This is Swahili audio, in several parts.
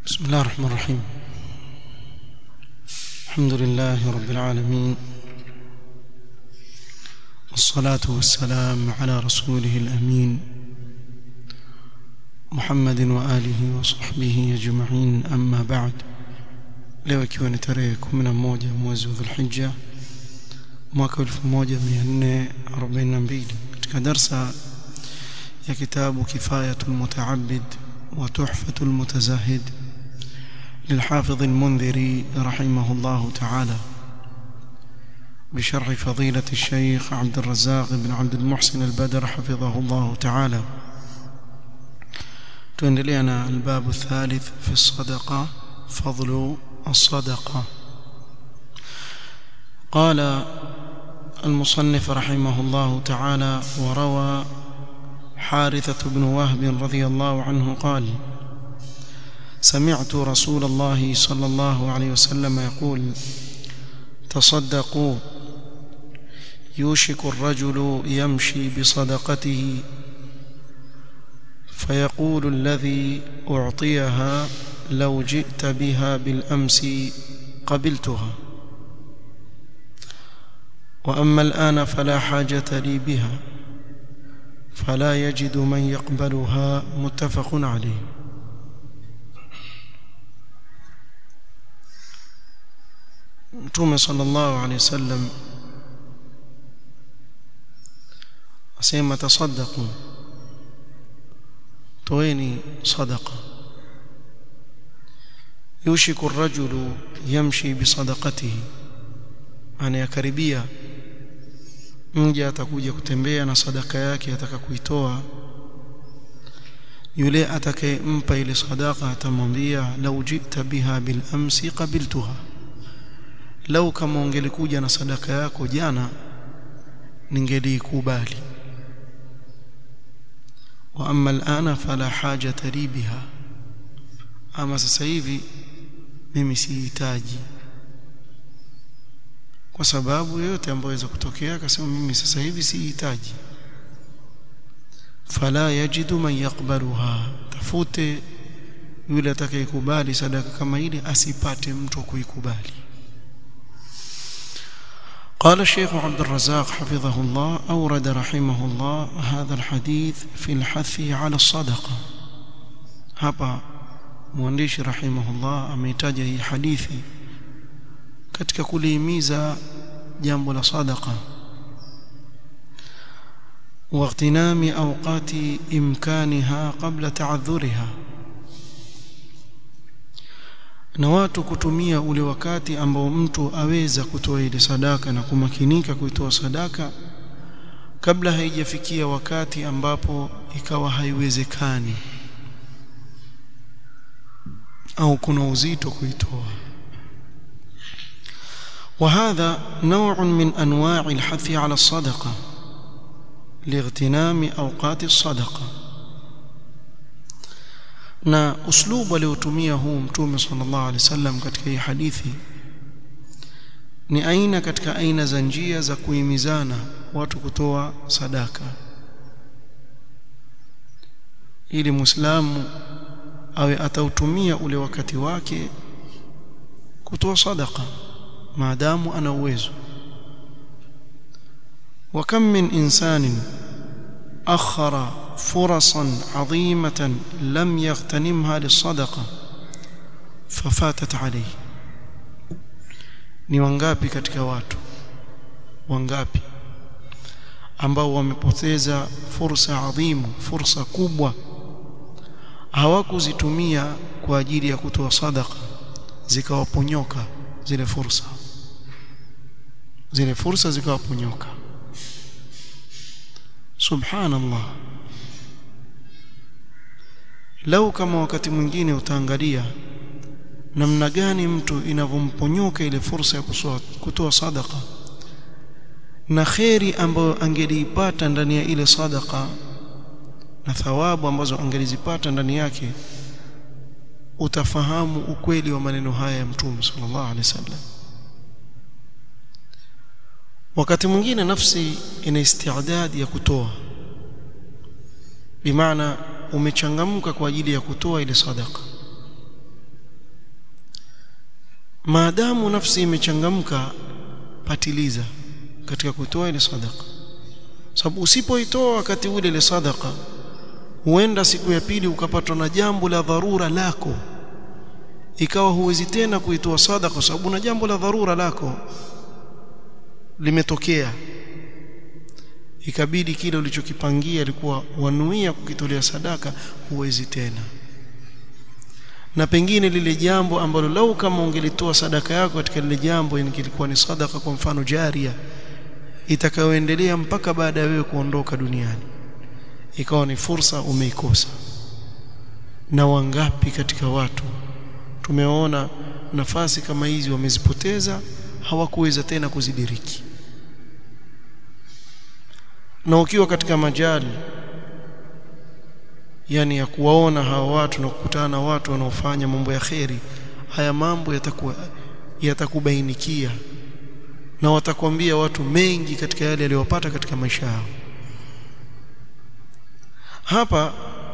بسم الله الرحمن الرحيم الحمد لله رب العالمين والصلاة والسلام على رسوله الأمين محمد وآله وصحبه أجمعين أما بعد leo ikiwa ni tarehe 11 mwezi wa Dhulhijja mwaka 1442 katika darsa ya kitabu Kifayatul Mutaabbid wa Tuhfatul Mutazahid للحافظ المنذري رحمه الله تعالى بشرح فضيلة الشيخ عبد الرزاق بن عبد المحسن البدر حفظه الله تعالى تندلينا الباب الثالث في الصدقة فضل الصدقة قال المصنف رحمه الله تعالى وروى حارثة بن وهب رضي الله عنه قال سمعت رسول الله صلى الله عليه وسلم يقول تصدقوا يوشك الرجل يمشي بصدقته فيقول الذي أعطيها لو جئت بها بالأمس قبلتها وأما الآن فلا حاجة لي بها فلا يجد من يقبلها متفق عليه Mtume sallallahu alaihi wasallam asema tasaddaqu toeni sadaqa yushiku ar-rajulu yamshi bi sadaqatihi anayakaribia mja atakuja kutembea na sadaka yake ataka kuitoa yule atakayempa ile sadaka atamwambia lau jita biha bil amsi qabiltuha lau kama ungelikuja na sadaka yako jana ningelikubali wa amma alana fala hajata li biha ama sasa hivi mimi sihitaji kwa sababu yoyote ambayo inaweza kutokea akasema mimi sasa hivi sihitaji fala yajidu man yaqbaluha tafute yule atakayekubali sadaka kama ile asipate mtu kuikubali قال الشيخ عبد الرزاق حفظه الله أورد رحمه الله هذا الحديث في الحث على الصدقة hapa mwandishi rahimahullah ameitaja hii hadithi katika kulihimiza jambo la sadaqa واغتنام اوقات امكانها قبل تعذرها na watu kutumia ule wakati ambao mtu aweza kutoa ile sadaka na kumakinika kuitoa sadaka kabla haijafikia wakati ambapo ikawa haiwezekani au kuna uzito kuitoa وهذا نوع من انواع الحث على الصدقه لاغتنام اوقات الصدقه na uslubu aliotumia huu mtume sallallahu alaihi wasallam katika hii hadithi ni aina katika aina za njia za kuhimizana watu kutoa sadaka ili muislamu awe atautumia ule wakati wake kutoa sadaka maadamu ana uwezo وكم من إنسان أخر فرصا عظيمة لم يغتنمها للصدقة ففاتت عليه ni wangapi katika watu wangapi ambao wamepoteza fursa adhimu fursa kubwa hawakuzitumia kwa ajili ya kutoa sadaka zikawaponyoka zile fursa zile fursa zikawaponyoka subhanallah lau kama wakati mwingine utaangalia namna gani mtu inavyomponyoka ile fursa ya kutoa sadaka na kheri ambayo angeliipata ndani ya ile sadaka na thawabu ambazo angelizipata ndani yake utafahamu ukweli wa maneno haya ya mtume sallallahu alaihi wasallam wakati mwingine nafsi ina istiadadi ya kutoa bimaana umechangamka kwa ajili ya kutoa ile sadaka maadamu nafsi imechangamka patiliza katika kutoa ile sadaka sababu usipoitoa wakati ule ile sadaka huenda siku ya pili ukapatwa na jambo la dharura lako ikawa huwezi tena kuitoa sadaka sababu na jambo la dharura lako limetokea ikabidi kile ulichokipangia ilikuwa wanuia kukitolea sadaka huwezi tena na pengine lile jambo ambalo lau kama ungelitoa sadaka yako katika lile jambo ingilikuwa ni sadaka kwa mfano jaria itakayoendelea mpaka baada ya wewe kuondoka duniani ikawa ni fursa umeikosa na wangapi katika watu tumeona nafasi kama hizi wamezipoteza hawakuweza tena kuzidiriki na ukiwa katika majali yani ya kuwaona hawa watu na kukutana na watu wanaofanya mambo ya kheri haya mambo yatakuwa yatakubainikia na watakwambia watu mengi katika yale aliyopata katika maisha yao hapa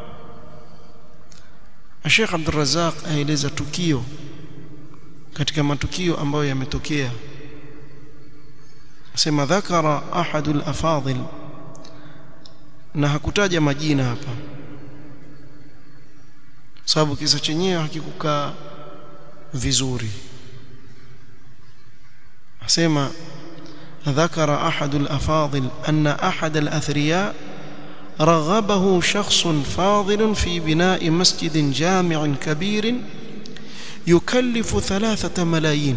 Sheikh Abdul Razzaq aeleza tukio katika matukio ambayo yametokea sema dhakara ahadul afadhil na hakutaja majina hapa sababu kisa chenyewe hakikukaa vizuri asema ذكر أحد الأفاضل أن أحد الأثرياء رغبه شخص فاضل في بناء مسجد جامع كبير يكلف ثلاثة ملايين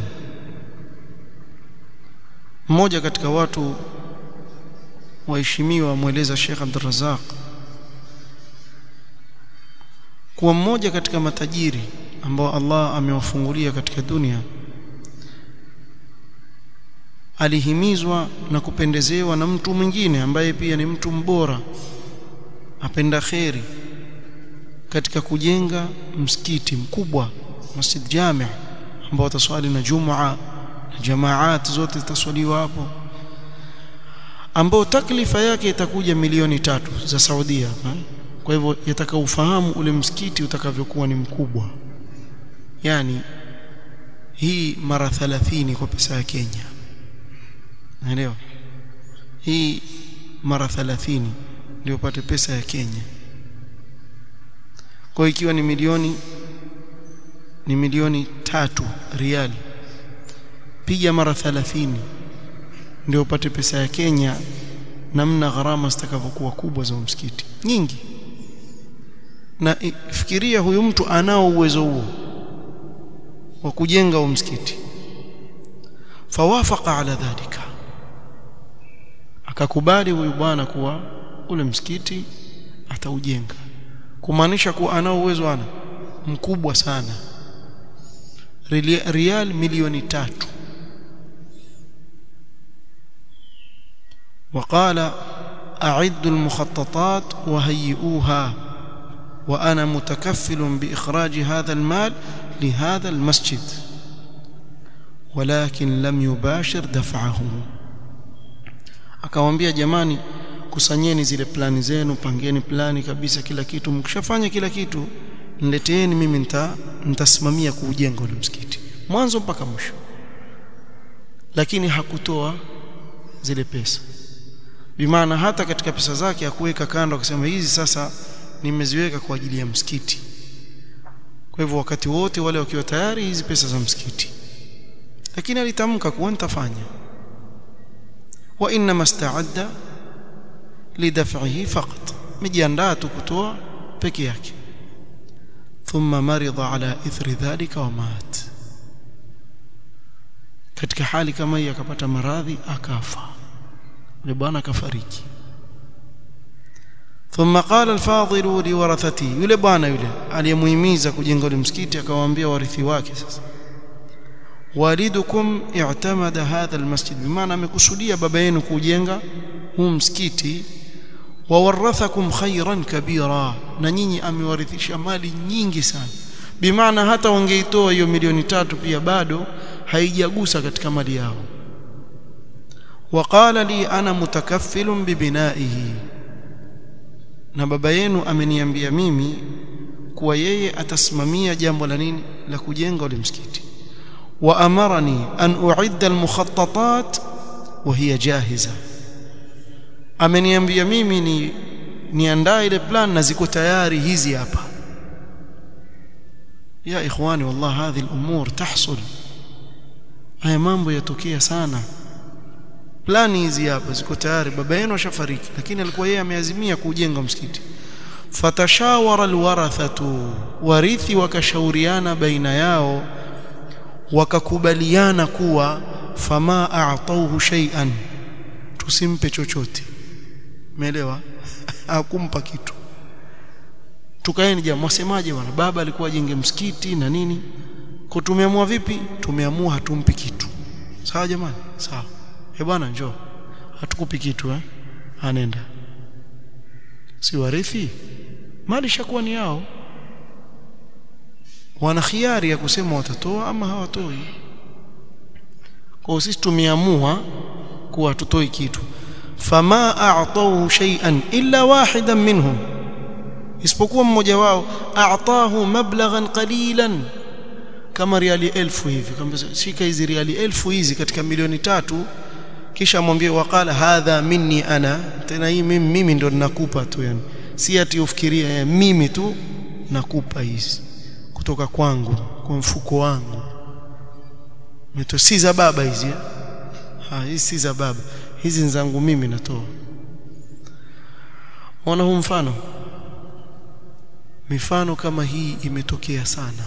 mmoja katika watu waheshimiwa mweleza Sheikh Abdul Razzaq kuwa mmoja katika matajiri ambao Allah amewafungulia katika dunia alihimizwa na kupendezewa na mtu mwingine ambaye pia ni mtu mbora apenda kheri katika kujenga msikiti mkubwa masjid jami' ambao wataswali na jumaa na jamaat zote zitaswaliwa hapo ambao taklifa yake itakuja milioni tatu za Saudia ha? kwa hivyo yataka ufahamu ule msikiti utakavyokuwa ni mkubwa yani hii mara 30 kwa pesa ya Kenya naelewa hii mara 30 ndio upate pesa ya Kenya kwa ikiwa ni milioni ni milioni tatu riali piga mara 30 ndio upate pesa ya Kenya namna gharama zitakavyokuwa kubwa za msikiti nyingi na fikiria huyu mtu anao uwezo huo wa kujenga huo msikiti fawafaqa ala dhalika akakubali huyu bwana kuwa ule msikiti ataujenga kumaanisha kuwa anao uwezo ana mkubwa sana rial milioni tatu وقال أعدوا المخططات وهيئوها وأنا متكفل بإخراج هذا المال لهذا المسجد ولكن لم يباشر دفعه akamwambia jamani kusanyeni zile plani zenu pangeni plani kabisa kila kitu mkishafanya kila kitu nileteeni mimi nita nitasimamia kuujenga ule msikiti mwanzo mpaka mwisho lakini hakutoa zile pesa bimaana hata katika pesa zake hakuweka kando akasema hizi sasa nimeziweka kwa ajili ya msikiti kwa hivyo wakati wote wale wakiwa tayari hizi pesa za msikiti lakini alitamka kuwa nitafanya wa inma ista'adda lidaf'ihi faqat mijiandaa tu kutoa peke yake thumma marida ala ithri dhalika wa mat katika hali kama hii akapata maradhi akafa yule bwana akafariki ثم قال الفاضل لورثته yule bwana yule aliyemuhimiza kujenga ule msikiti akawaambia warithi wake sasa walidukum i'tamada hadha almasjid bimaana amekusudia baba yenu kujenga huu msikiti wawarathakum khairan kabira na nyinyi amewarithisha mali nyingi sana bimaana hata wangeitoa hiyo milioni tatu pia bado haijagusa katika mali yao waqala li ana mutakaffilun bibinaihi na baba yenu ameniambia mimi kuwa yeye atasimamia jambo la nini la kujenga ule msikiti وأمرني أن أعد المخططات وهي جاهزة ameniambia mimi ni niandae ile plan na ziko tayari hizi hapa ya ikhwani wallah hadhi al-umur tahsul haya mambo yatokea sana plani hizi hapa ziko tayari baba yenu ashafariki lakini alikuwa yeye ameazimia kujenga msikiti fatashawara alwarathatu warithi wakashauriana baina yao wakakubaliana kuwa fama a'tauhu shay'an tusimpe chochote umeelewa hakumpa kitu tukaeni jamaa mwasemaje bwana baba alikuwa ajenge msikiti na nini kwa tumeamua vipi tumeamua hatumpi kitu sawa jamani sawa eh bwana njoo hatukupi kitu eh anenda si warithi mali shakuwa ni yao wana khiari ya kusema watatoa ama hawatoi kwa sisi tumeamua kuwa hatutoi kitu fama a'tahu shay'an illa wahidan minhum isipokuwa mmoja wao a'tahu mablaghan qalilan kama riali elfu hivi kama shika hizi riali elfu hizi katika milioni tatu kisha amwambie waqala hadha minni ana tena hii mimi, mimi ndo ninakupa tu yani si ati ufikiria ya, mimi tu nakupa hizi kutoka kwangu kwa mfuko wangu mito si za baba hizi ha hizi si za baba hizi ni zangu mimi natoa ona huu mfano mifano kama hii imetokea sana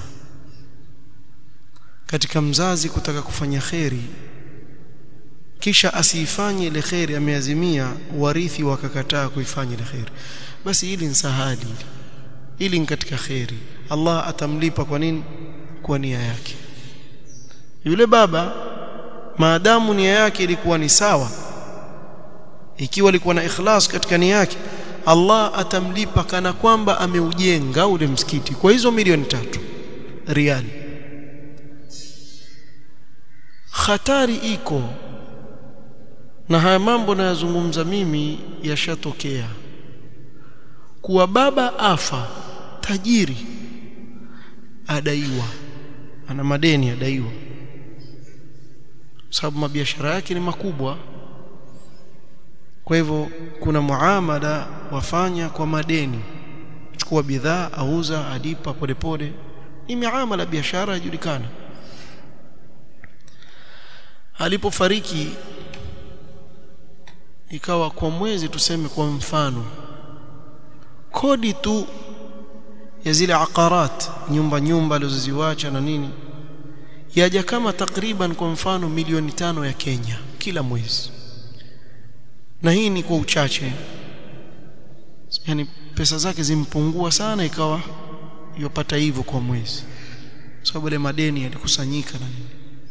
katika mzazi kutaka kufanya kheri kisha asiifanye ile kheri ameazimia warithi wakakataa kuifanya ile kheri basi hili ni sahali hili ni katika kheri Allah atamlipa kwa nini kwa nia yake yule baba maadamu nia yake ilikuwa ni sawa ikiwa alikuwa na ikhlas katika nia yake Allah atamlipa kana kwamba ameujenga ule msikiti kwa hizo milioni tatu riali hatari iko na haya mambo nayazungumza mimi yashatokea kuwa baba afa tajiri adaiwa ana madeni adaiwa sababu mabiashara yake ni makubwa kwa hivyo kuna muamala wafanya kwa madeni chukua bidhaa auza alipa polepole ni miamala biashara yajulikana alipofariki ikawa kwa mwezi tuseme kwa mfano kodi tu ya zile akarat nyumba nyumba alizoziwacha na nini yaja kama takriban kwa mfano milioni tano ya Kenya kila mwezi na hii ni kwa uchache yani pesa zake zimpungua sana ikawa yopata hivyo kwa mwezi sababu ile madeni yalikusanyika na nini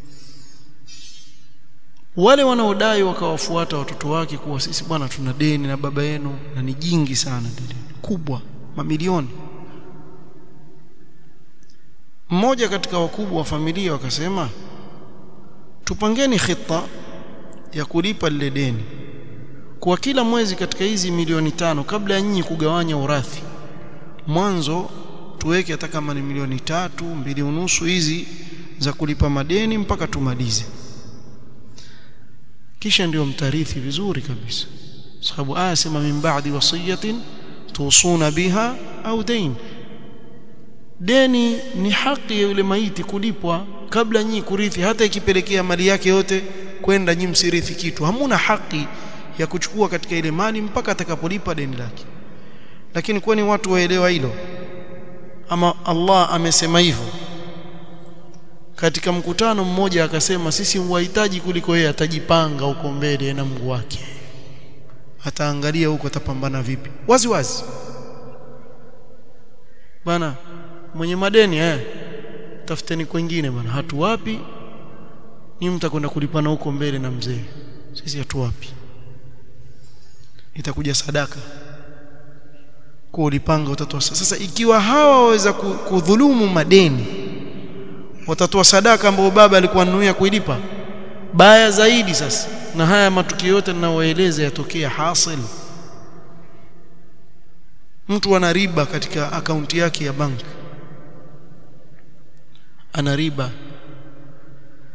wale wanaodai wakawafuata watoto wake kuwa sisi bwana tuna deni na baba yenu na ni jingi sana deni kubwa mamilioni mmoja katika wakubwa wa familia wakasema tupangeni khita ya kulipa lile deni kwa kila mwezi katika hizi milioni tano kabla ya nyinyi kugawanya urathi mwanzo tuweke hata kama ni milioni tatu mbili unusu hizi za kulipa madeni mpaka tumalize kisha ndio mtarithi vizuri kabisa sababu aya sema min ba'di wasiyatin tusuna biha au dain deni ni haki ya yule maiti kulipwa kabla nyinyi kurithi hata ikipelekea mali yake yote kwenda nyinyi msirithi kitu hamuna haki ya kuchukua katika ile mali mpaka atakapolipa deni lake lakini kwani watu waelewa hilo ama Allah amesema hivyo katika mkutano mmoja akasema sisi wahitaji kuliko yeye atajipanga huko mbele na Mungu wake ataangalia huko atapambana vipi wazi wazi bana mwenye madeni eh tafuteni kwingine bana hatuwapi ni mtakwenda kulipana huko mbele na mzee sisi hatuwapi itakuja sadaka kwa ulipanga utatoa sasa ikiwa hawa waweza kudhulumu madeni watatoa sadaka ambayo baba alikuwa anuia kuilipa baya zaidi sasa na haya matukio yote ninayoeleza yatokea hasil mtu ana riba katika akaunti yake ya bank ana riba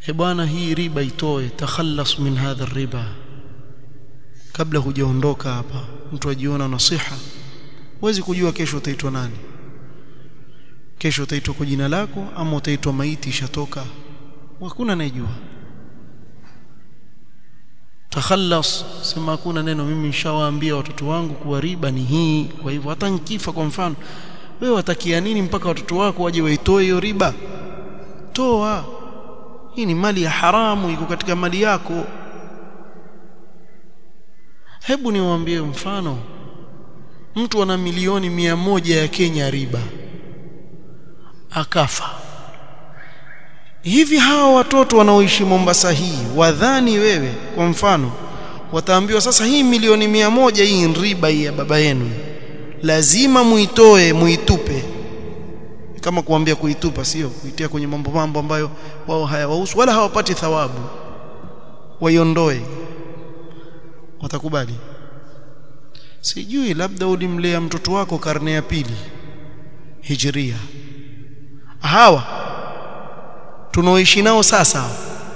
he bwana hii riba itoe takhallas min hadha riba kabla hujaondoka hapa mtu ajiona nasiha huwezi kujua kesho utaitwa nani kesho utaitwa kwa jina lako ama utaitwa maiti ishatoka hakuna anayejua takhallas sema hakuna neno mimi nishawaambia watoto wangu kuwa riba ni hii kwa hivyo hata nikifa kwa mfano wewe watakia nini mpaka watoto wako waje waitoe hiyo riba toa hii ni mali ya haramu iko katika mali yako hebu niwaambie mfano mtu ana milioni mia moja ya Kenya riba akafa hivi hawa watoto wanaoishi Mombasa hii wadhani wewe kwa mfano wataambiwa sasa hii milioni mia moja hii ni riba hii ya baba yenu lazima muitoe muitupe kama kuambia kuitupa sio kuitia kwenye mambo mambo ambayo wao hayawahusu wala hawapati thawabu waiondoe watakubali sijui labda ulimlea mtoto wako karne ya pili hijiria hawa tunaoishi nao sasa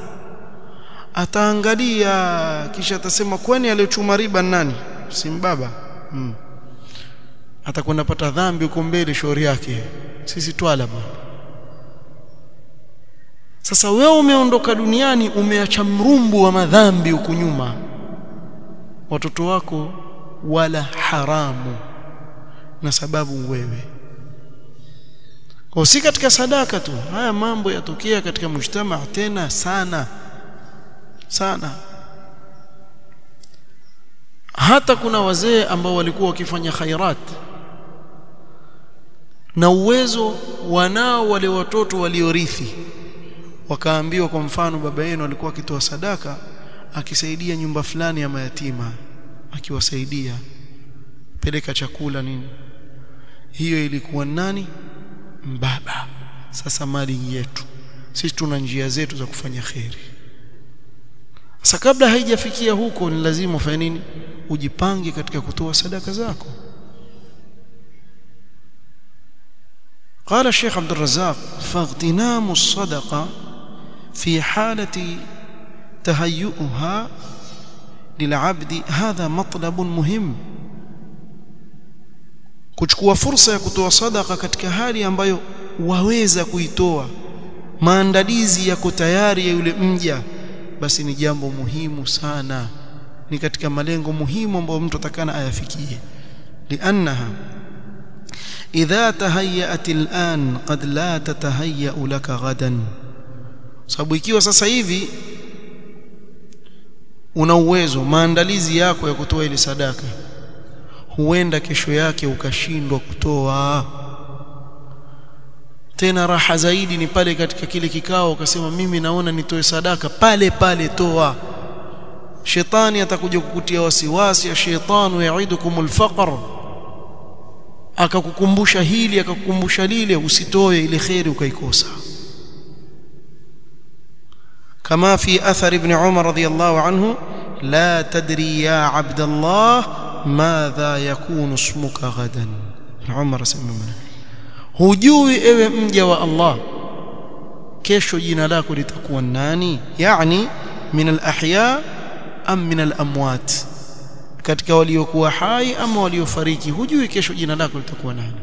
ataangalia kisha atasema kwani aliyochuma riba nani si mbaba hmm. atakwenda pata dhambi huko mbele shauri yake sisi twala bwana sasa wewe umeondoka duniani umeacha mrumbu wa madhambi huku nyuma watoto wako wala haramu na sababu wewe kwa si katika sadaka tu haya mambo yatokea katika mujtama tena sana sana hata kuna wazee ambao walikuwa wakifanya khairat na uwezo wanao wale watoto waliorithi wakaambiwa kwa mfano baba yenu alikuwa akitoa sadaka akisaidia nyumba fulani ya mayatima akiwasaidia peleka chakula nini hiyo ilikuwa nani mbaba sasa mali yetu sisi tuna njia zetu za kufanya kheri sasa kabla haijafikia huko ni lazima ufanye nini ujipange katika kutoa sadaka zako قال الشيخ عبد الرزاق فاغتنام الصدقة في حالة تهيئها للعبد هذا مطلب مهم kuchukua fursa ya kutoa sadaka katika hali ambayo waweza kuitoa maandalizi yako tayari ya yule mja basi ni jambo muhimu sana ni katika malengo muhimu ambayo mtu atakana ayafikie liannaha idha tahayyat al'an qad la tatahayya laka ghadan sababu ikiwa sasa hivi una uwezo maandalizi yako ya kutoa ile sadaka huenda kesho yake ukashindwa kutoa tena raha zaidi ni pale katika kile kikao ukasema mimi naona nitoe sadaka pale pale toa shetani atakuja kukutia wasiwasi ya shetanu yaidukumul faqr akakukumbusha hili akakukumbusha lile usitoe ile khairi ukaikosa kama fi athar ibn umar radiyallahu anhu la tadri ya abd allah madha yakunu ismuka ghadan umar asema hujui ewe mja wa allah kesho jina lako litakuwa nani yani min al-ahya am min al-amwat katika waliokuwa hai ama waliofariki hujui kesho jina lako litakuwa nani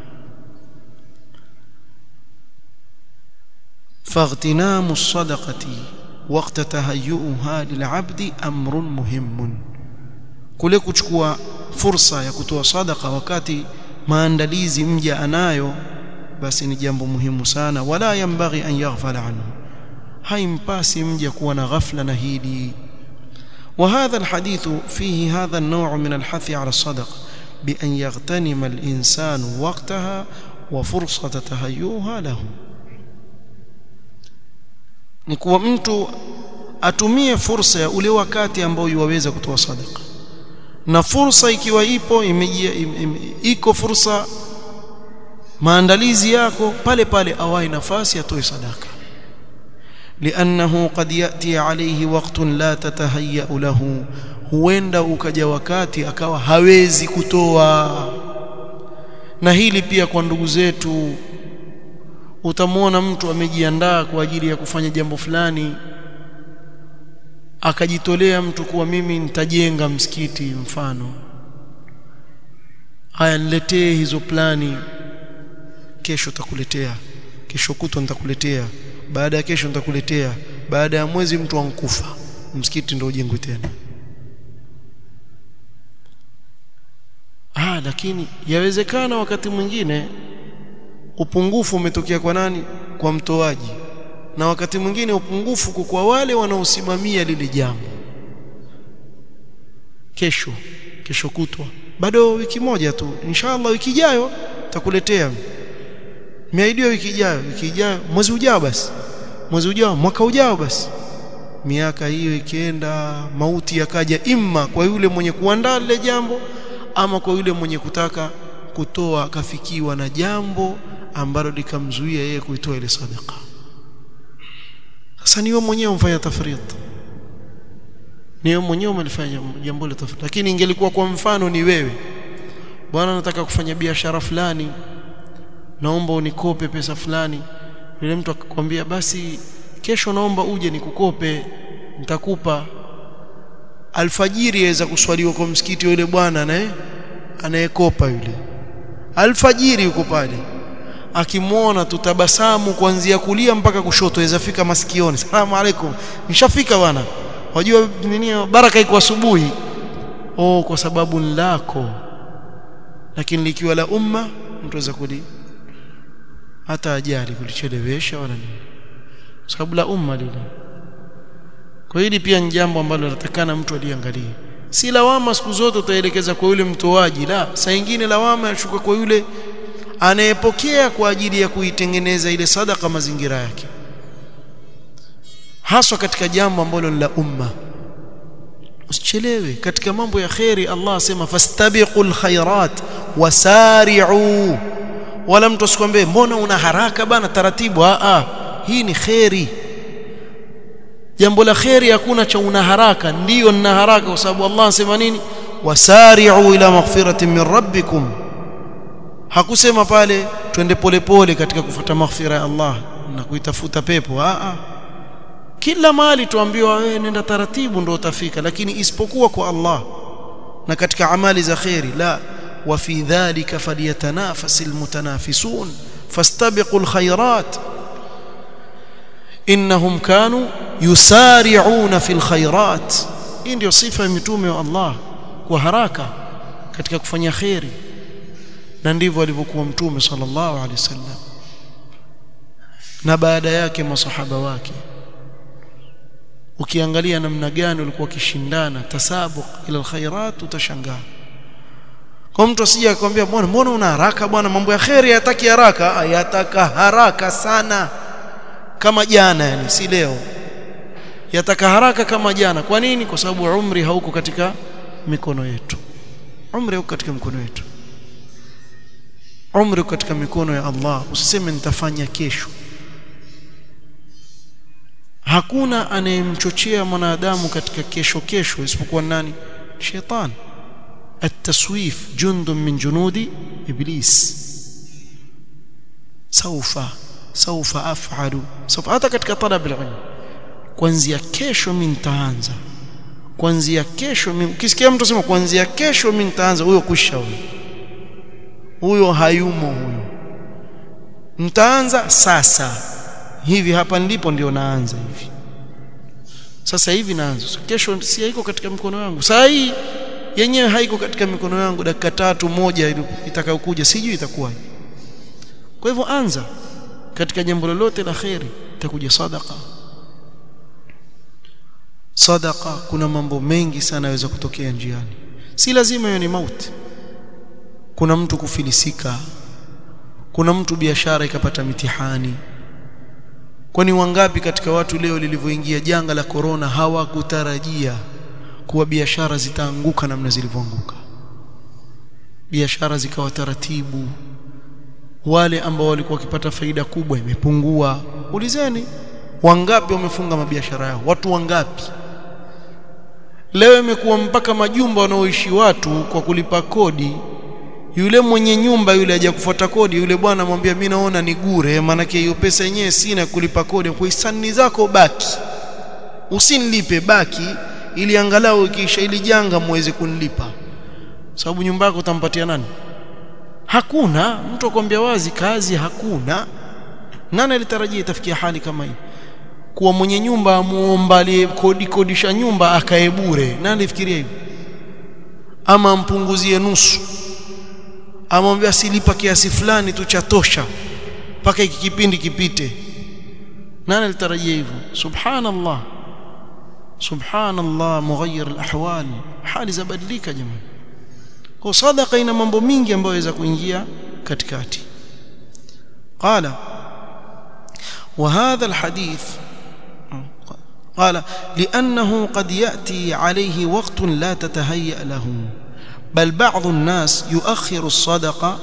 فاغتنام الصدقة وقت تهيئها للعبد أمر مهم kule kuchukua fursa ya kutoa sadaka wakati maandalizi mja anayo basi ni jambo muhimu sana wala yambaghi an yaghfala anhu haimpasi mja kuwa na ghafla na hili وهذا الحديث فيه هذا النوع من الحث على الصدقة بأن يغتنم الإنسان وقتها وفرصة تهيئها له ni kuwa mtu atumie fursa ya ule wakati ambao yuwaweza kutoa sadaka na fursa ikiwa ipo imejia im, im, iko fursa maandalizi yako pale pale awai nafasi atoe sadaka لأنه قد يأتي عليه وقت لا تتهيأ له huenda ukaja wakati akawa hawezi kutoa na hili pia kwa ndugu zetu utamwona mtu amejiandaa kwa ajili ya kufanya jambo fulani akajitolea mtu kuwa mimi nitajenga msikiti mfano haya niletee hizo plani kesho takuletea kesho kutwa nitakuletea baada ya kesho nitakuletea baada ya mwezi mtu ankufa msikiti ndio ujengwe tena ah lakini yawezekana wakati mwingine upungufu umetokea kwa nani kwa mtoaji na wakati mwingine upungufu kwa wale wanaosimamia lile jambo kesho kesho kutwa bado wiki moja tu inshallah wiki ijayo takuletea miaidio wiki ijayo wiki ijayo mwezi ujao basi mwezi ujao mwaka ujao basi miaka hiyo ikienda mauti yakaja imma kwa yule mwenye kuandaa lile jambo ama kwa yule mwenye kutaka kutoa akafikiwa na jambo ambalo likamzuia yeye kuitoa ile sadaka sasa ni wewe mwenyewe umfanya tafrit ni wewe mwenyewe umelifanya jambo la tafrit lakini ingelikuwa kwa mfano ni wewe bwana nataka kufanya biashara fulani naomba unikope pesa fulani yule mtu akakwambia basi kesho naomba uje nikukope nitakupa alfajiri yaweza kuswaliwa kwa msikiti yule bwana anaye anayekopa yule alfajiri yuko pale akimwona tutabasamu kuanzia kulia mpaka kushoto aweza fika masikioni salamu alaikum nishafika bwana wajua nini baraka iko asubuhi oh kwa sababu lako lakini likiwa la umma mtu aweza kuli hata ajali kulichelewesha wala nini sababu la umma lile kwa hili pia ni jambo ambalo natakana mtu aliangalie si lawama siku zote utaelekeza kwa yule mtoaji la saa nyingine lawama yashuka kwa yule anayepokea kwa ajili ya kuitengeneza ile sadaka mazingira yake haswa katika jambo ambalo la umma usichelewe katika mambo ya khairi Allah asema fastabiqul khairat wasari'u wala mtu asikwambie mbona una haraka bana taratibu a a hii ni khairi jambo la khairi hakuna cha una haraka ndiyo nina haraka kwa sababu Allah anasema nini wasari'u ila maghfiratin min rabbikum hakusema pale twende polepole katika kufuata maghfira ya Allah na kuitafuta pepo a a kila mali tuambiwa wewe nenda taratibu ndio utafika lakini isipokuwa kwa Allah na katika amali za khairi la wa fi dhalika falyatanafasil mutanafisun fastabiqul khairat innahum kanu yusari'una fil khairat hii ndio sifa ya mitume wa Allah kwa haraka katika kufanya khairi na ndivyo alivyokuwa mtume sallallahu alaihi wasallam na baada yake masahaba wake ukiangalia namna gani walikuwa wakishindana tasabuq ila alkhairat utashangaa kwa mtu asije akwambia bwana mbona una haraka bwana mambo ya khairi yataki haraka yataka haraka sana kama jana yani si leo yataka haraka kama jana kwa nini kwa sababu umri hauko katika mikono yetu umri hauko katika mikono yetu umri uko katika mikono ya Allah usiseme nitafanya kesho hakuna anayemchochea mwanadamu katika kesho kesho isipokuwa nani shetani التسويف جند من جنود ابليس سوف سوف افعل سوف hata katika talab alilm kuanzia kesho mimi nitaanza kuanzia kesho mimi ukisikia mtu sema kuanzia kesho mimi nitaanza huyo kusha huyo huyo hayumo huyo nitaanza sasa hivi hapa ndipo ndio naanza hivi sasa hivi naanza kesho si haiko katika mikono yangu saa hii yenyewe haiko katika mikono yangu dakika tatu moja itakayokuja sijui itakuwaje kwa hivyo anza katika jambo lolote la khairi itakuja sadaqa sadaqa kuna mambo mengi sana yaweza kutokea njiani si lazima hiyo ni mauti kuna mtu kufilisika kuna mtu biashara ikapata mitihani kwani wangapi katika watu leo lilivyoingia janga la korona hawakutarajia kuwa biashara zitaanguka namna zilivyoanguka biashara zikawa taratibu wale ambao walikuwa wakipata faida kubwa imepungua ulizeni wangapi wamefunga mabiashara yao watu wangapi leo imekuwa mpaka majumba wanaoishi watu kwa kulipa kodi yule mwenye nyumba yule haja kufuata kodi yule bwana amwambia mimi naona ni gure maana hiyo pesa yenyewe sina kulipa kodi kwa hisani zako baki usinilipe baki ili angalau ikiisha ili janga muweze kunilipa sababu nyumba yako utampatia nani hakuna mtu akwambia wazi kazi hakuna nani alitarajia itafikia hali kama hii kuwa mwenye nyumba amuomba aliyekodi kodisha nyumba akae bure nani alifikiria hivyo ama ampunguzie nusu amwambia silipa kiasi fulani tu cha tosha mpaka hiki kipindi kipite nani alitarajia hivyo subhanallah subhanallah mughayyir alahwal hali zabadilika jamani kwa sadaqa ina mambo mingi ambayo yaweza kuingia katikati qala وهذا الحديث قال لأنه قد يأتي عليه وقت لا تتهيأ له بل بعض الناس يؤخر الصدقة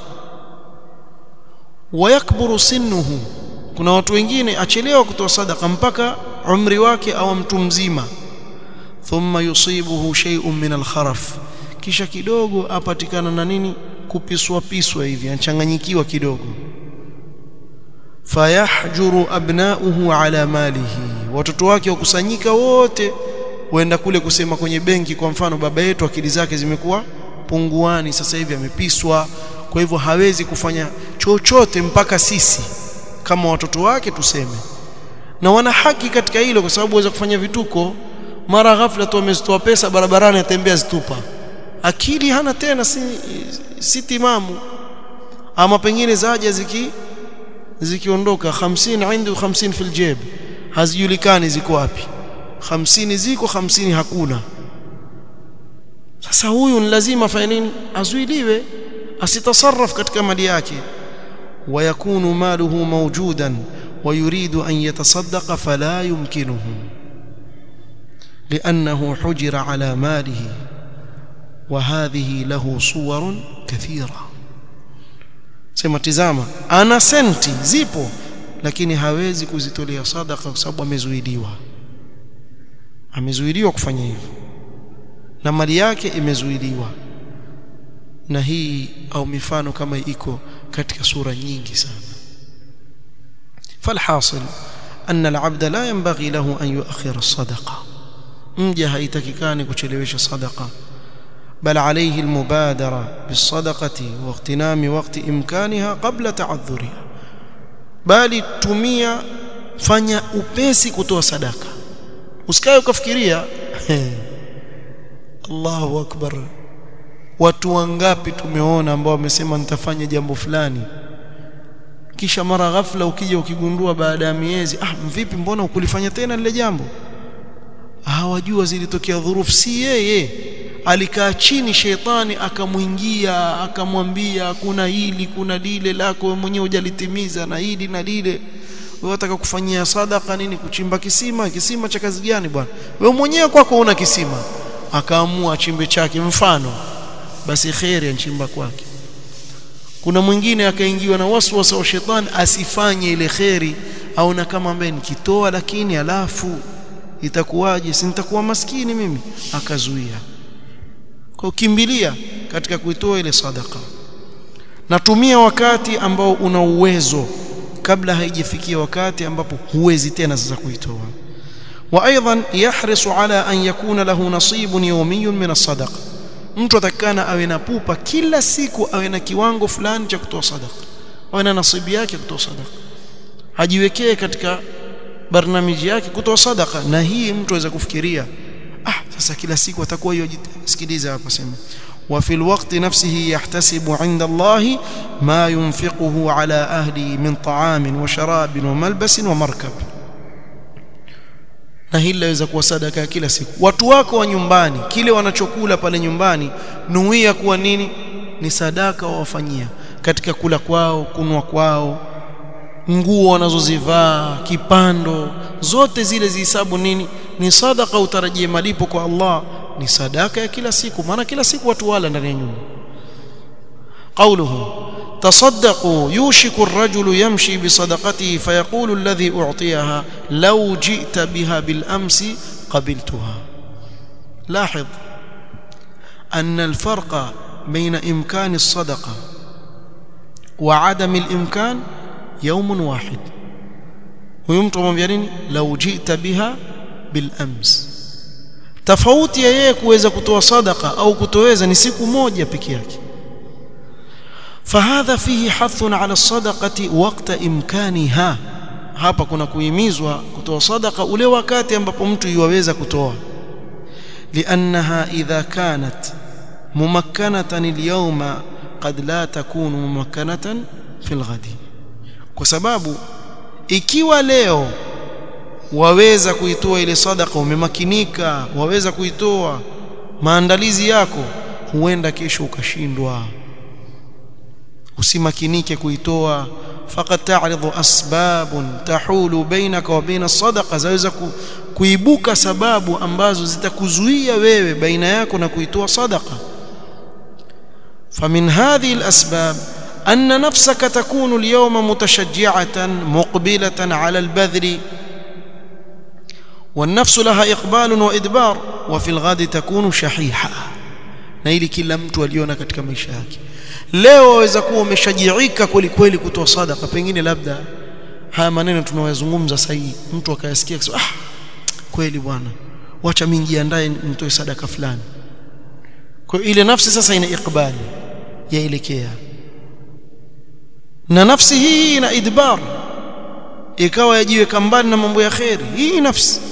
ويكبر سنه kuna watu wengine achelewa kutoa sadaka mpaka umri wake au mtu mzima thumma yusibuhu shay'un min al-kharaf kisha kidogo apatikana na nini kupiswa piswa hivi anachanganyikiwa kidogo fayahjuru abnauhu ala malihi watoto wake wakusanyika wote waenda kule kusema kwenye benki kwa mfano baba yetu akili zake zimekuwa punguani sasa hivi amepiswa kwa hivyo hawezi kufanya chochote mpaka sisi kama watoto wake tuseme na wana haki katika hilo kwa sababu waweza kufanya vituko mara ghafla tu amezitoa pesa barabarani atembea zitupa akili hana tena si, si timamu ama pengine zaja ziki zikiondoka 50 indu 50 fil jeb hazijulikani ziko wapi 50 ziko 50 hakuna sasa huyu ni lazima afanye nini azuiliwe asitasarraf katika mali yake ويكون ماله موجودا ويريد أن يتصدق فلا يمكنه لأنه حجر على ماله وهذه له صور كثيرة sema tizama ana senti zipo lakini hawezi kuzitolea sadaka kwa sababu amezuiliwa amezuiliwa kufanya hivyo na mali yake imezuiliwa na hii au mifano kama iko katika sura nyingi sana falhasil anna alabda la yanbaghi lahu an yuakhir as-sadaqa mja haitakikani kuchelewesha sadaqa بل عليه المبادرة بالصدقة واغتنام وقت إمكانها قبل تعذرها bali tumia fanya upesi kutoa sadaka usikae ukafikiria Allahu akbar watu wangapi tumeona ambao wamesema nitafanya jambo fulani kisha mara ghafla ukija ukigundua baada ya miezi ah vipi mbona ukulifanya tena lile jambo hawajua zilitokea dhurufu si yeye alikaa chini shetani akamwingia akamwambia kuna hili kuna lile lako wewe mwenyewe hujalitimiza na hili na lile wewe unataka kufanyia sadaka nini kuchimba kisima kisima cha kazi gani bwana wewe mwenyewe kwako una kisima akaamua chimbe chake mfano basi khairi anchimba kwake kuna mwingine akaingiwa na waswasa wa shetani asifanye ile khairi aona kama ambaye nikitoa lakini alafu itakuwaje si nitakuwa maskini mimi akazuia kwa kimbilia katika kuitoa ile sadaka natumia wakati ambao una uwezo kabla haijafikia wakati ambapo huwezi tena sasa kuitoa وايضا يحرص على ان يكون له نصيب يومي من الصدقه mtu atakana awe na pupa kila siku awe na kiwango fulani cha kutoa sadaka awe na nasibu yake kutoa sadaka ajiwekee katika barnamiji yake kutoa sadaka na hii mtu aweza kufikiria ah sasa kila siku atakuwa hiyo sikiliza hapa sema وفي الوقت نفسه يحتسب عند الله ما ينفقه على أهله من طعام وشراب وملبس ومركب na hili laweza kuwa sadaka kila siku watu wako wa nyumbani kile wanachokula pale nyumbani nuia kuwa nini ni sadaka wawafanyia katika kula kwao kunwa kwao nguo wanazozivaa kipando zote zile zihisabu nini ni sadaka utarajie malipo kwa Allah ni sadaka ya kila siku maana kila siku watu wala ndani ya nyumba قوله تصدقوا يوشك الرجل يمشي بصدقته فيقول الذي أعطيها لو جئت بها بالأمس قبلتها لاحظ أن الفرق بين إمكان الصدقة وعدم الإمكان يوم واحد ويمتم بيرين لو جئت بها bil ams tofauti ya yeye kuweza kutoa sadaka au kutoweza ni siku moja peke yake فهذا فيه حث على الصدقه وقت امكانها hapa kuna kuhimizwa kutoa sadaka ule wakati ambapo mtu yuwaweza kutoa لانها اذا كانت ممكنه اليوم قد لا تكون ممكنه في الغد kwa sababu ikiwa leo waweza kuitoa ile sadaka umemakinika waweza kuitoa maandalizi yako huenda kesho ukashindwa usimakinike kuitoa faqad ta'ridu asbabun tahulu bainaka wa baina sadaqa zaweza ku, kuibuka sababu ambazo zitakuzuia wewe baina yako na kuitoa sadaqa famin hadhihi alasbab أن نفسك تكون اليوم متشجعة مقبلة على البذل والنفس لها إقبال وإدبار وفي الغد تكون شحيحة na ili kila mtu aliona katika maisha yake leo waweza kuwa umeshajiika kweli kweli kutoa sadaka pengine labda haya maneno tunayozungumza sahihi mtu akayasikia akasema ah kweli bwana wacha mimi jiandae nitoe sadaka fulani kwa ile nafsi sasa ina ikbali yaelekea na nafsi hii ina idbar ikawa yajiweka mbali na mambo ya kheri hii nafsi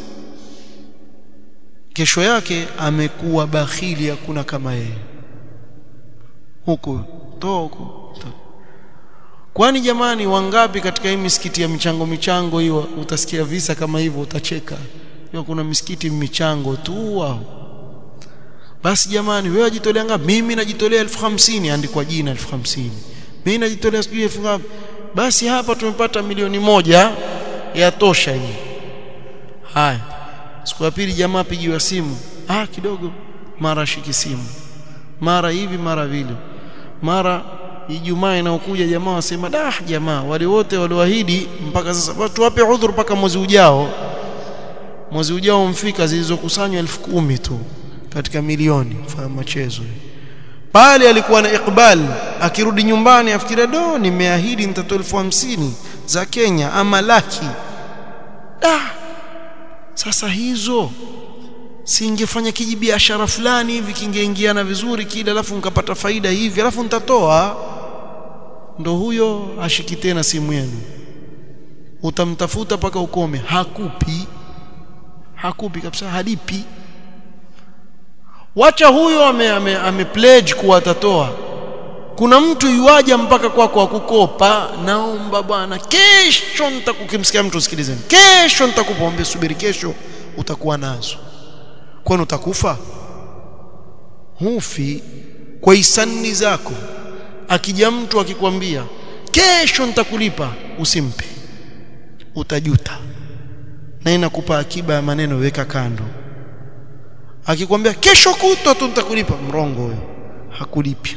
kesho yake amekuwa bakhili hakuna kama yeye huku toa huku kwani jamani wangapi katika hii misikiti ya michango michango hiyo utasikia visa kama hivyo utacheka hiyo kuna misikiti michango tu wao basi jamani wewe wajitolea ngapi mimi najitolea elfu hamsini andikwa jina elfu hamsini mimi najitolea sijui elfu ngapi basi hapa tumepata milioni moja ya tosha hii haya siku ya pili jamaa pigiwa simu ah kidogo mara shiki simu mara hivi mara vile mara Ijumaa inaokuja jamaa wasema dah jamaa wale wote walioahidi mpaka sasa tuwape udhuru mpaka mwezi ujao mwezi ujao mfika zilizokusanywa elfu kumi tu katika milioni fanya machezo pale alikuwa na ikbal akirudi nyumbani afikiria do nimeahidi nitatoa elfu hamsini za Kenya ama laki ah sasa hizo singefanya kijibiashara fulani hivi kingeingiana vizuri kile alafu nikapata faida hivi alafu nitatoa ndo huyo ashiki tena simu yenu utamtafuta paka ukome hakupi hakupi kabisa halipi wacha huyo ame, ame, ame pledge kuwa atatoa kuna mtu yuaja mpaka kwako kwa kukopa naomba bwana kesho nitakukimsikia mtu sikilizeni kesho nitakupa ombe subiri kesho utakuwa nazo kwani utakufa hufi kwa hisani zako akija mtu akikwambia kesho nitakulipa usimpe utajuta na inakupa akiba ya maneno weka kando akikwambia kesho kutwa tu nitakulipa mrongo huyo hakulipi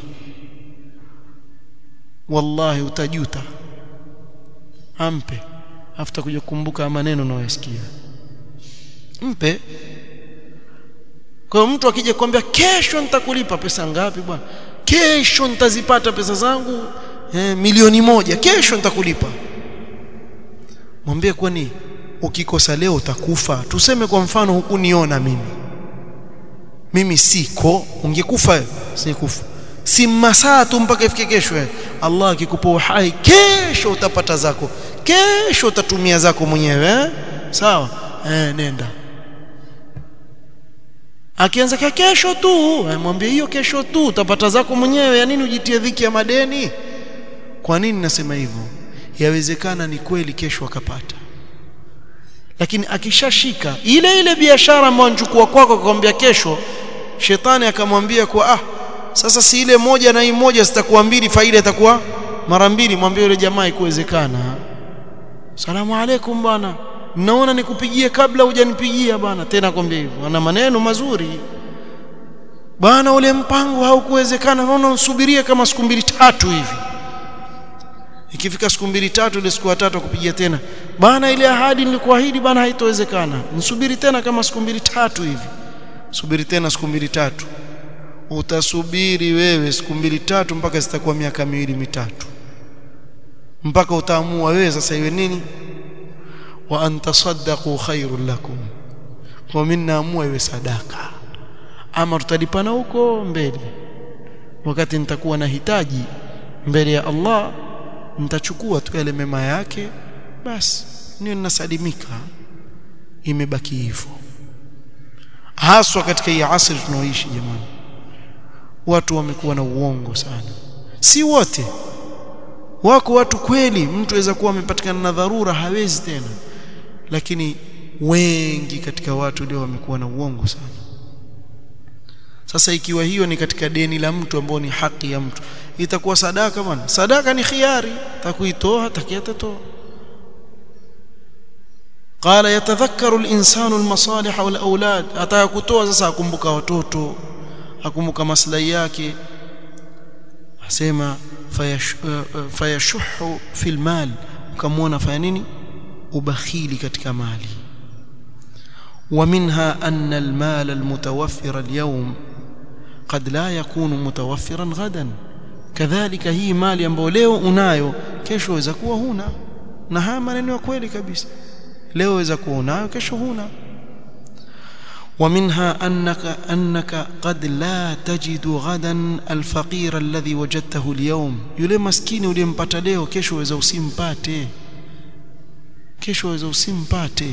wallahi utajuta ampe afuta kuja kukumbuka maneno unayoyasikia mpe kwa mtu akija kwambia kesho nitakulipa pesa ngapi bwana kesho nitazipata pesa zangu eh, milioni moja kesho nitakulipa mwambie kwani ukikosa leo utakufa tuseme kwa mfano hukuniona mimi mimi siko ungekufa sikufa si masaa tu mpaka ifike kesho Allah akikupa uhai kesho utapata zako kesho utatumia zako mwenyewe eh? sawa eh, nenda akianza kwa kesho tu mwambie hiyo kesho tu utapata zako mwenyewe ya nini ujitie dhiki ya madeni kwa nini nasema hivyo yawezekana ni kweli kesho akapata lakini akishashika ile ile biashara ambayo anachukua kwako akamwambia kesho shetani akamwambia kwa ah sasa si ile moja na hii moja zitakuwa mbili faida itakuwa mara mbili mwambie yule jamaa ikuwezekana salamu alaikum bwana naona nikupigie kabla hujanipigia bwana tena kwambia hivyo ana maneno mazuri bwana ule mpango haukuwezekana naona nsubirie kama siku mbili tatu hivi ikifika siku mbili tatu ile siku tatu kupigia tena bwana ile ahadi nilikuahidi bwana haitowezekana nisubiri tena kama siku mbili tatu hivi subiri tena siku mbili tatu utasubiri wewe siku mbili tatu mpaka zitakuwa miaka miwili mitatu mpaka utaamua wewe sasa iwe nini wa antasaddaqu khairul lakum kwa mimi naamua iwe sadaka ama tutalipana huko mbele wakati nitakuwa na hitaji mbele ya Allah nitachukua tu yale mema yake basi niwe ninasalimika imebaki hivyo haswa katika hii asri tunaoishi jamani watu wamekuwa na uongo sana si wote wako watu kweli mtu aweza kuwa amepatikana na dharura hawezi tena lakini wengi katika watu leo wamekuwa na uongo sana sasa ikiwa hiyo ni katika deni la mtu ambao ni haki ya mtu itakuwa sadaka bwana sadaka ni khiari takuitoa takiatatoa قال يتذكر الانسان المصالح والاولاد ataka kutoa sasa akumbuka watoto akumbuka maslahi yake asema fayashuhu fil mal ukamwona fanya nini ubakhili katika mali ومنها أن المال المتوفر اليوم قد لا يكون متوفرا غدا كذلك هي mali ambayo leo unayo kesho waweza kuwa huna na haya maneno ya kweli kabisa leo waweza kuwa unayo kesho huna ومنها أنك أنك قد لا تجد غدا الفقير الذي وجدته اليوم yule maskini uliyempata leo kesho waweza usimpate kesho waweza usimpate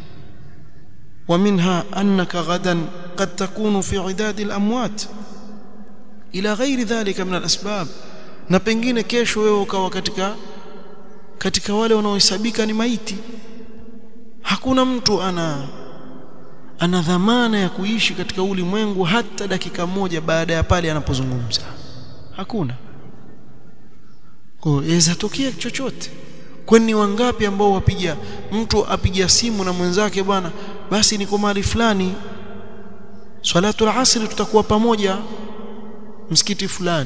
ومنها أنك غدا قد تكون في عداد الأموات إلى غير ذلك من الأسباب na pengine kesho wewe ukawa katika katika wale wanaohesabika ni maiti hakuna mtu ana ana dhamana ya kuishi katika ulimwengu hata dakika moja baada ya pale anapozungumza hakuna kwa inaweza tokea chochote kwani wangapi ambao wapiga mtu apiga simu na mwenzake bwana basi niko mahali fulani swalatul asri tutakuwa pamoja msikiti fulani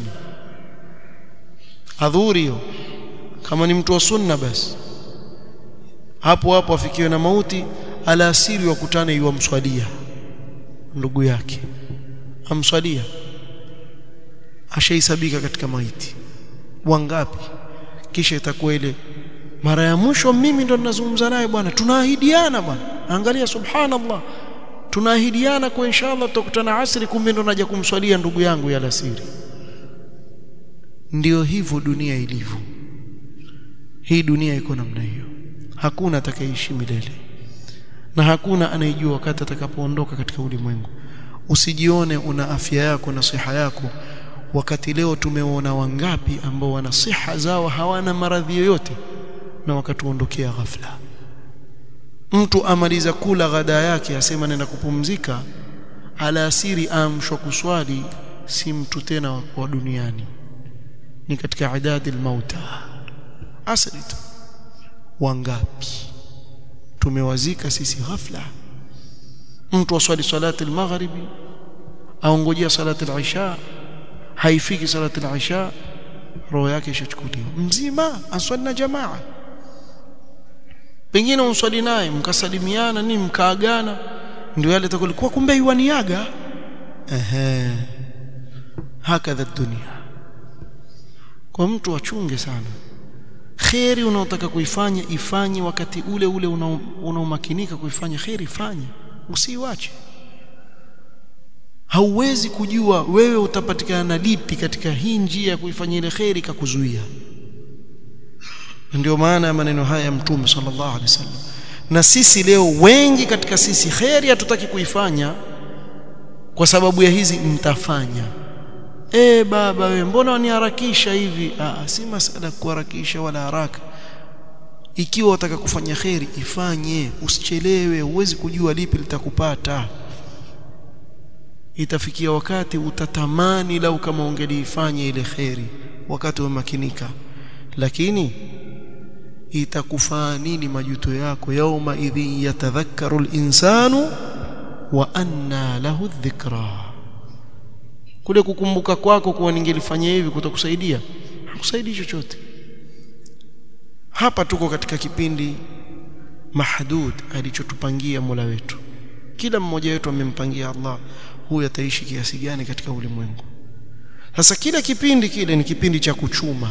adhuri hiyo kama ni mtu wa sunna basi hapo hapo afikiwe na mauti alasiri wakutane yuamswalia ndugu yake amswalia ashaisabika katika maiti wangapi kisha itakuwa ile mara ya mwisho mimi ndo ninazungumza naye bwana tunaahidiana bwana angalia subhanallah tunaahidiana kwa inshallah tutakutana asri kumbe ndo naja kumswalia ndugu yangu ya alasiri ndio hivyo dunia ilivyo hii dunia iko namna hiyo hakuna atakayeishi milele na hakuna anayejua wakati atakapoondoka katika ulimwengu usijione una afya yako na siha yako wakati leo tumeona wangapi ambao wana siha zao hawana maradhi yoyote na wakatuondokea ghafla mtu amaliza kula ghada yake asema nenda kupumzika alasiri amshwa kuswali si mtu tena wa duniani ni katika idadi almauta asri tu wangapi tumewazika sisi ghafla mtu aswali salati almaghribi aongojea salati alisha haifiki salati alisha roho yake ishachukuliwa mzima aswali na jamaa pengine unswali naye mkasalimiana nini mkaagana ndio yale takulikuwa kumbe yuaniaga ehe hakadha dunia kwa mtu achunge sana kheri unaotaka kuifanya ifanye wakati ule ule unaomakinika kuifanya kheri ifanye usiiwache hauwezi kujua wewe utapatikana na lipi katika hii njia ya kuifanya ile kheri kakuzuia ndio maana ya maneno haya ya mtume sallallahu alaihi wasallam na sisi leo wengi katika sisi kheri hatutaki kuifanya kwa sababu ya hizi mtafanya e baba wewe mbona waniharakisha hivi ah si masala kuharakisha wala haraka ikiwa wataka kufanya kheri ifanye usichelewe huwezi kujua lipi litakupata itafikia wakati utatamani lau kama ungeliifanya ile kheri wakati umemakinika lakini itakufaa nini majuto yako yauma idhin yatadhakkaru al-insanu wa anna lahu dhikra kule kukumbuka kwako kuwa ningelifanya hivi kutakusaidia hakusaidii chochote hapa tuko katika kipindi mahdud alichotupangia Mola wetu kila mmoja wetu amempangia Allah huyu ataishi kiasi gani katika ulimwengu sasa kila kipindi kile ni kipindi cha kuchuma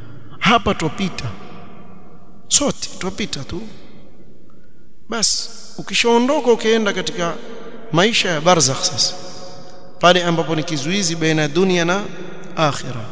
hapa twapita sote twapita tu basi ukishaondoka ukienda katika maisha ya barzakh sasa pale ambapo ni kizuizi baina ya dunia na akhira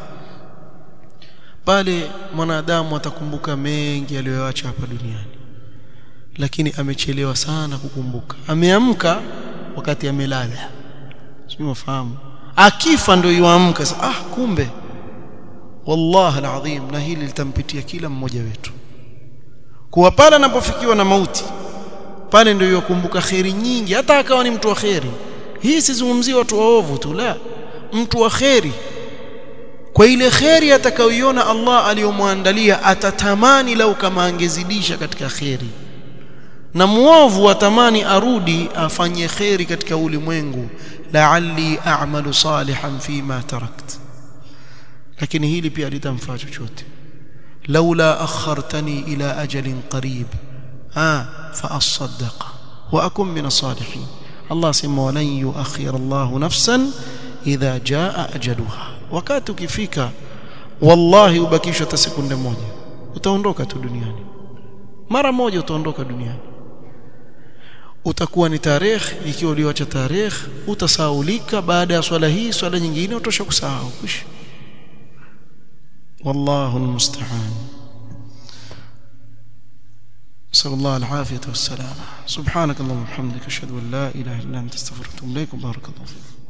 pale mwanadamu atakumbuka mengi aliyoacha hapa duniani lakini amechelewa sana kukumbuka ameamka wakati amelala sio mafahamu akifa ndio yuamka sasa ah kumbe wallahi alazim na hili litampitia kila mmoja wetu kuwa pale anapofikiwa na mauti pale ndio yakumbuka kheri nyingi hata akawa ni mtu wa kheri hii sizungumzie watu waovu tu la mtu wa kheri kwa ile kheri atakayoiona Allah aliyomwandalia atatamani lau kama angezidisha katika kheri na muovu atamani arudi afanye kheri katika ulimwengu la'alli a'malu salihan fima tarakt lakini hili pia litamfaa chochote laula akhartani ila ajalin qarib ah fa asaddaqa wa akun min as-salihin Allah sema walan yuakhir Allah nafsan idha jaa ajaluha wakati ukifika wallahi ubakishwa hata sekunde moja utaondoka tu duniani mara moja utaondoka duniani utakuwa ni tarehe ikiwa ulioacha tarehe utasaulika baada ya swala hii swala nyingine utosha kusahau kush والله المستعان نسأل الله العافية والسلامة سبحانك اللهم وبحمدك أشهد أن لا إله إلا أنت استغفرك وأتوب إليك وبارك الله فيك